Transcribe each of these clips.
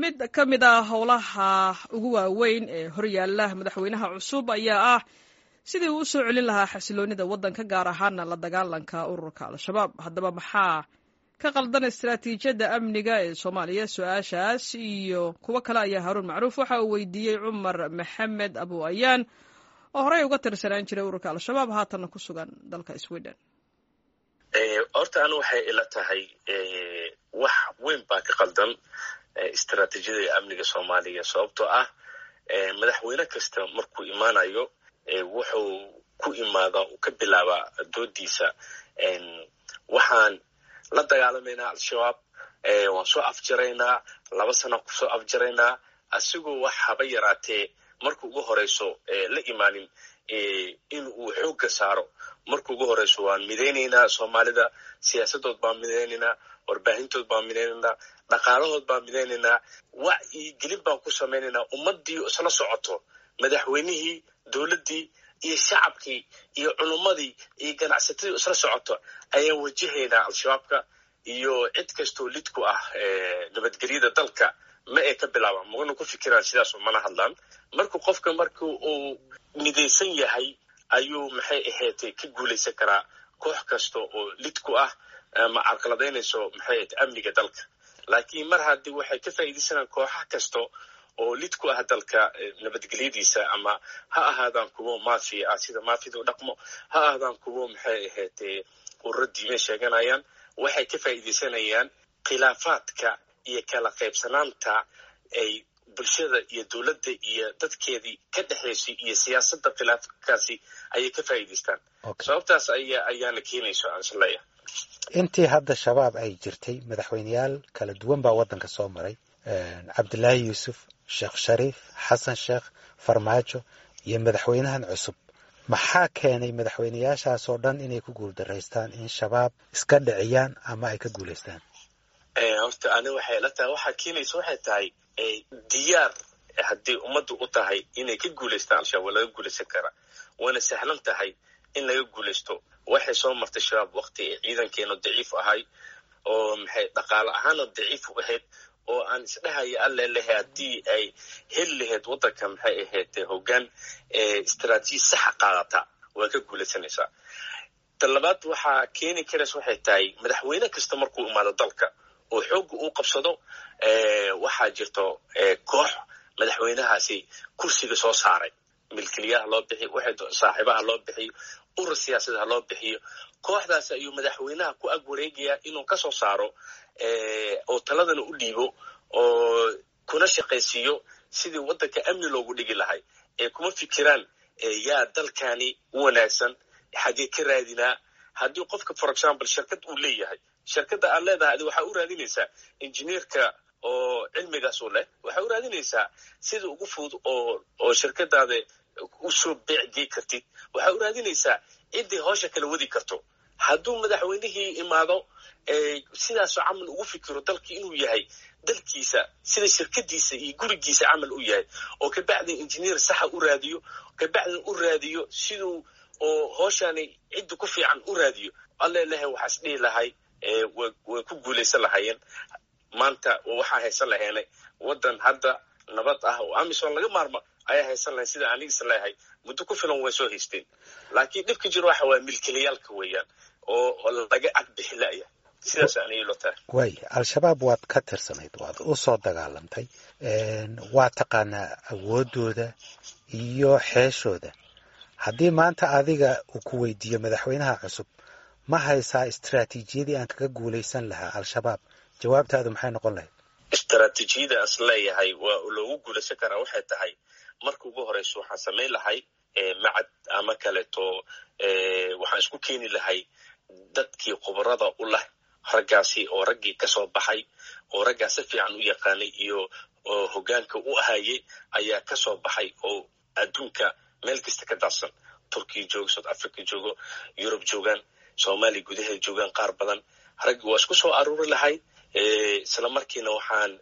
mid ka mid a howlaha ugu waaweyn ee horyaala madaxweynaha cusub ayaa ah sidii uu u soo celin lahaa xasiloonida waddanka gaar ahaana la dagaalanka ururka al-shabaab haddaba maxaa ka qaldan istaraatiijiyadda amniga ee soomaaliya su-aashaas iyo kuwo kale ayaa haruun macruuf waxa uu weydiiyey cumar maxamed abu ayaan oo horey uga tirsanaan jiray ururka al-shabaab haatanna ku sugan dalka sweden horta anu waxay ila tahay wax weyn baa ka qaldan istaraatiijiyada amniga soomaaliya sababtoo ah madaxweyne kasta markuu imaanayo wuxuu ku imaadaa uu ka bilaabaa doodiisa waxaan la dagaalamaynaa al-shabaab waan soo afjaraynaa laba sanaan kusoo afjaraynaa asigoo wax haba yaraatee marka ugu horeyso la imaanin in uu xoogga saaro marka ugu horeyso waan midaynaynaa soomaalida siyaasadood baan midaynaynaa warbaahintood baan midaynaynaa dhaqaalahood baan midaynaynaa wacyigelin baan ku samaynaynaa ummaddii isla socoto madaxweynihii dowladdii iyo shacabkii iyo culummadii iyo ganacsatadii isla socoto ayaan wajahaynaa al-shabaabka iyo cid kastoo lid ku ah nabadgelyada dalka ma ay ka bilaabaan magana ku fikiraan sidaasoo mana hadlaan marka qofka marka uu midaysan yahay ayuu maxay ahaydee ka guulaysan karaa koox kasta oo lid ku ah ama carqaladaynayso maxay ahayd amniga dalka laakiin mar haddii waxay ka faa'iidaysanaan kooxa kasta oo lid ku ah dalka nabadgelyadiisa ama ha ahaadaan kuwo mafia ah sida mafida u dhaqmo ha ahaadaan kuwo maxay ahaydee ururo diime sheeganayaan waxay ka faa'iidaysanayaan khilaafaadka iyo kala qaybsanaanta ay bulshada iyo dowladda iyo dadkeedii ka dhexaysay iyo siyaasadda khilaafkaasi ayay ka faa'iidaystaan sababtaas aya ayaana keenayso aan isleeya intii hadda shabaab ay jirtay madaxweyneyaal kala duwan baa waddanka soo maray cabdilaahi yuusuf sheekh shariif xasan sheekh farmaajo iyo madaxweynahan cusub maxaa keenay madaxweyneyaashaasoo dhan inay ku guuldaraystaan in shabaab iska dhiciyaan ama ay ka guulaystaan horta ani waxay la tahay waxaa keenaysa waxay tahay diyaar haddii ummaddu u tahay inay ka guulaystaan al-shabaab waa laga guulaysan karaa wayna sahlan tahay in laga guulaysto waxay soo martay shabaab wakti ay ciidankeenu daciif ahay oo maxay dhaqaale ahaana daciif u ahayd oo aan isdhahaya alle lehe haddii ay heli lahayd waddanka maxay ahayd hoggaan istaraatiiji saxa qaadata waa ka guulaysanaysaa ta labaad waxaa keeni karaysa waxay tahay madaxweyne kasta markuu imaado dalka oo xoogga uu qabsado waxaa jirto koox madaxweynahaasi kursiga soo saaray milkiliyaha loo bixiyo saaxiibaha loo bixiyo urur siyaasadaha loo bixiyo kooxdaas ayuu madaxweynaha ku ag wareegayaa inuu ka soo saaro oo taladana u dhiibo oo kuna shaqaysiiyo sidii waddanka amni loogu dhigi lahay ee kuma fikiraan yaa dalkani u wanaagsan xagee ka raadinaa haddii qofka for example shirkad uu leeyahay shirkadda aad leedahay adi waxaa u raadinaysaa injineerka oo cilmigaas u leh waxaa u raadinaysaa sida ugu fudud oo oo shirkadaada usoo beecgey kartid waxaa u raadinaysaa ciddii howsha kala wadi karto hadduu madaxweynihii imaado sidaasoo camal ugu fikiro dalkii inuu yahay dalkiisa sida shirkadiisa iyo gurigiisa camal u yahay oo kabacdin injineer saxa u raadiyo kabacdin u raadiyo siduu oo hooshani cidda ku fiican u raadiyo alle lehe waxaas dhihi lahay way ku guulaysan lahaayeen maanta waxaa haysan laheenay waddan hadda nabad ah oo amisom laga maarmo ayaa haysan lahayn sida anigisa leeyahay muddo ku filan way soo haysteen laakiin dhibka jiro waxa waaya milkilayaalka weeyaan oo laga agbixi la'ya sidaas anay lo tahay waay al-shabaab waad ka tirsanayd waad u soo dagaalamtay waa taqaanaa awooddooda iyo xeeshooda haddii maanta adiga uu ku weydiiyo madaxweynaha cusub ma haysaa istaraatiijiyadii aan kaga guulaysan lahaa al-shabaab jawaabtaadu maxay noqon lahayd istaraatiijiyada as leeyahay waa loogu guulaysan karaa waxay tahay marka ugu horeyso waxaan samayn lahay macad ama kaleeto waxaan isku keeni lahay dadkii khubarada u leh raggaasi oo raggii ka soo baxay oo raggaa si fiican u yaqaanay iyo oo hoggaanka u ahayey ayaa ka soo baxay oo adduunka meel kasta ka daadsan turkiya joogo south africa joogo yurub joogaan soomaaliya gudaheeda joogaan qaar badan raggi waa isku soo aruuri lahay isla markiina waxaan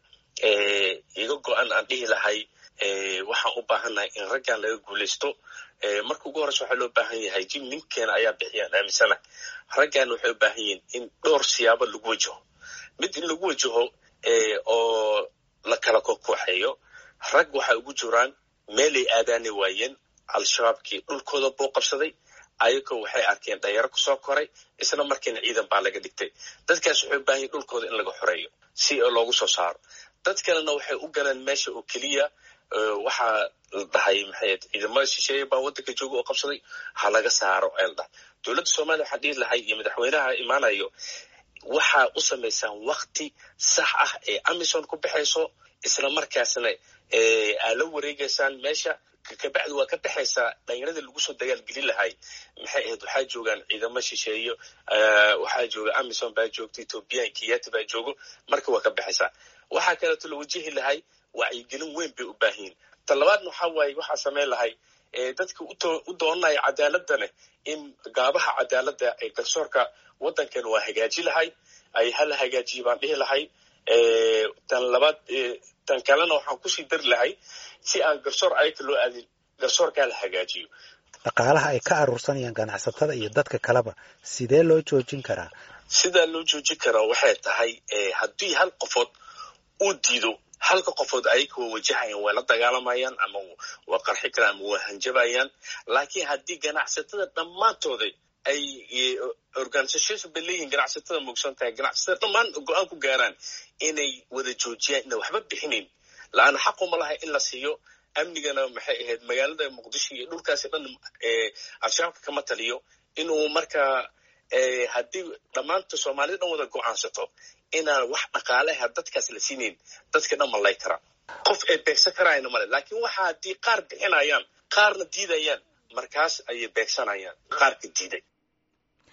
iga go-an aan dhihi lahay waxaan u baahannahay in raggan laga guulaysto marka ugu horeysa waxaa loo baahan yahay jim ninkeena ayaa bixiyaan aaminsana raggan waxay u baahan yihiin in dhowr siyaabo lagu wajaho mid in lagu wajaho oo la kala kokooxeeyo rag waxay ugu jiraan meelay aadaani waayeen al-shabaabkii dhulkooda buu qabsaday ayagoo waxay arkeen dhalinyaro kusoo koray isla markiina ciidan baa laga dhigtay dadkaas waxay u baahan dhulkooda in laga xoreeyo si loogu soo saaro dad kalena waxay u galeen meesha oo keliya waxaa la dhahay maxay ciidamada shisheeye baa waddanka jooga oo qabsaday ha laga saaro ee la dhahay dowladda soomaaliya waxaa dhihi lahay iyo madaxweynaha imaanayo waxaa u samaysaan wakti sax ah ee amison ku baxayso isla markaasna aa la wareegaysaan meesha kabacdi waa ka baxaysaa dhallinyaradii lagu soo dagaalgelin lahay maxay ahayd waxaa joogaan ciidamo shisheeyo waxaa jooga amison baa joogta ethoobiyan kiyati baa joogo marka waa ka baxaysaa waxaa kaleeto la wajihi lahay wacyigelin weyn bay u baahanyiin ta labaadna waxaa waaye waxaa samayn lahay dadka u doonanaya cadaaladane in gaabaha cadaaladda ee garsoorka waddankan waa hagaaji lahay ay hala hagaajiye baan dhihi lahay tan labaad tan kalena waxaan kusii dari lahay si aan garsoor ayaka loo aadin garsoorkaa la hagaajiyo dhaqaalaha ay ka aruursanayaan ganacsatada iyo dadka kaleba sidee loo joojin karaa sidaa loo joojin karaa waxay tahay haddii hal qofood uu diido halka qofood ayaka waa wajahayaan waa la dagaalamayaan ama waa qarxi karaan ama waa hanjabayaan laakiin haddii ganacsatada dhammaantooda ay organisation bay leeyihin ganacsatada muugsan tahay ganacsatada dhammaan go-aan ku gaaraan inay wada joojiyaan ina waxba bixinayn la-aana xaquma laha in la siiyo amnigana maxay ahayd magaalada muqdisho iyo dhulkaasi dhan al-shabaabka kama taliyo inuu markaa haddii dhammaanta soomaalida dhan wada go-aansato inaan wax dhaqaaleha dadkaas la siinayn dadka dhan malay kara qof ay beegsan karaayna male laakiin waxa haddii qaar bixinayaan qaarna diidayaan markaas ayay beegsanayaan qaarka diiday